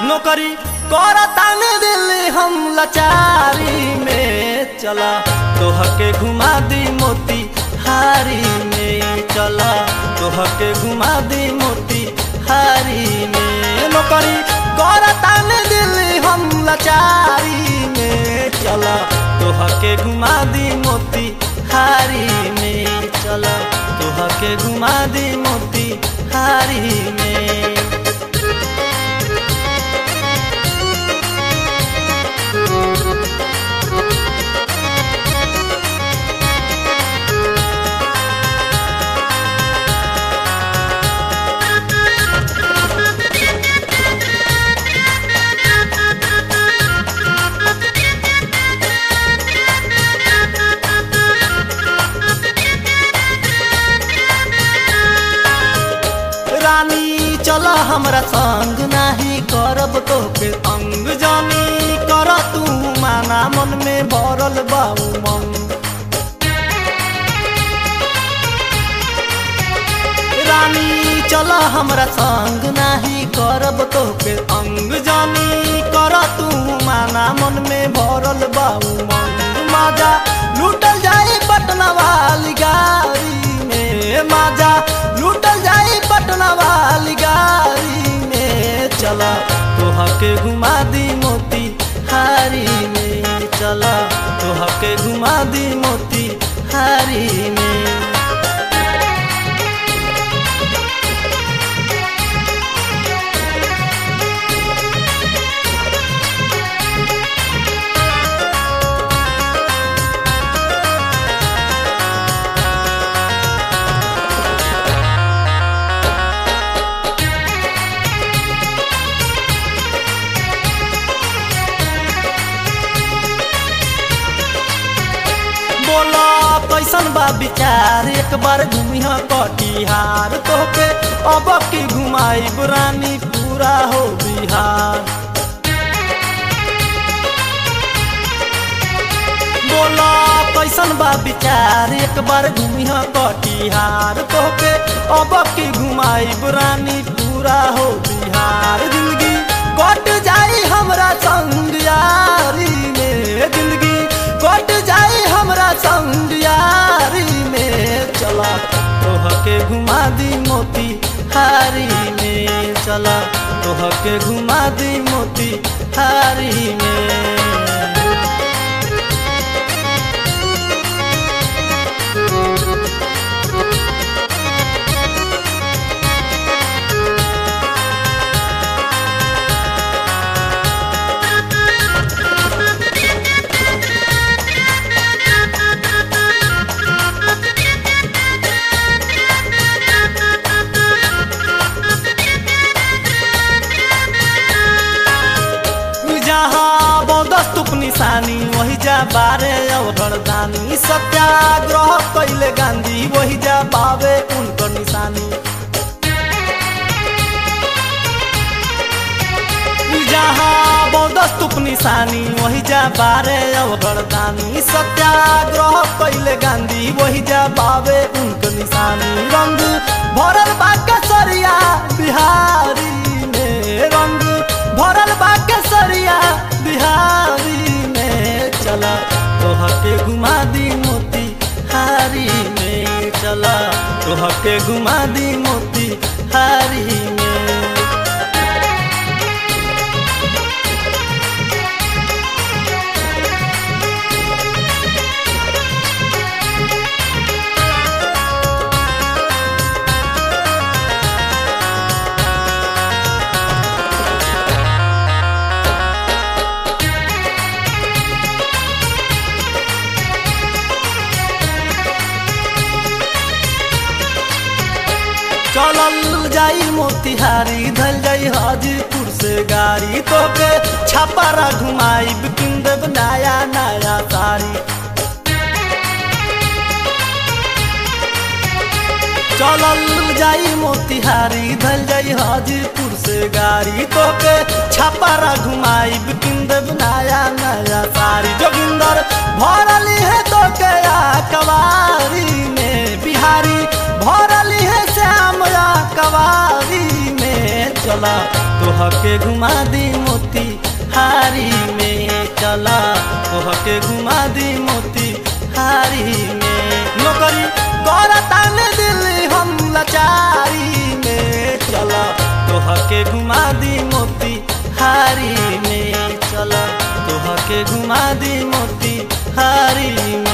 नौकरी करताने दिल हम लाचारी में चला तोह के घुमा दी मोती हारी में चला तोह के घुमा दी मोती हारी में नौकरी करताने दिल हम लाचारी में चला तोह के घुमा दी मोती हारी में चला तोह के घुमा दी मोती हारी में रानी चल हमरा संग नाही करब तोके अंग जानी कर तू माना मन में भरल बाऊ मन रानी चल हमरा संग नाही करब तोके अंग जानी कर तू माना मन में भरल बाऊ मन माजा लूटल जाई पटना वाली गाड़ी में माजा लूटल जाई पटना वाली गाड़ी में चला तोह के घुमा दी मोती हारी में चला तोह के घुमा दी मोती हारी में बोला कैसन बा विचार एक बार घूमिह कटिहार तोके अब की घुमाई रानी पूरा हो बिहार बोला कैसन बा विचार एक बार घूमिह कटिहार तोके अब की घुमाई रानी पूरा हो बिहार जिंदगी कट जाई हमरा संग यारी में जिंदगी कट जाई हमरा संग यारी में चला तोह के घुमा दी मोती हारी में चला तोह के घुमा दी मोती हारी में जहाँ बौदस्तुप निशानी वही जा बारे और दानी सत्याग्रह कैले गांधी वही जा पावे उनकर निशानी जहाँ बौदस्तुप निशानी वही जा बारे और दानी सत्याग्रह कैले गांधी वही जा पावे उनकर निशानी रंग भरल बा कसरिया बिहारी में रंग भरल बा केसरिया बिहारी में चला तोह के घुमा दी मोती हारी में चला तोह के घुमा दी मोती हारी में चलल जाई मोतिहारी धल जाई हाजीपुर से गाड़ी तोके छापारा घुमाई बिकिन देव नया नया साड़ी चलल जाई मोतिहारी धल जाई हाजीपुर से गाड़ी तोके छापारा घुमाई बिकिन देव नया नया साड़ी जोगिंदर भरली है तोके आ कवारी में बिहारी भरली है श्याम कवारी में चला तोह के घुमा दी मोती हारी में चला तोह के घुमा दी मोती हारी में नौकरी करतान दिल हम लाचारी में चला तोह के घुमा दी मोती हारी में चला तोह के घुमा दी मोती हारी में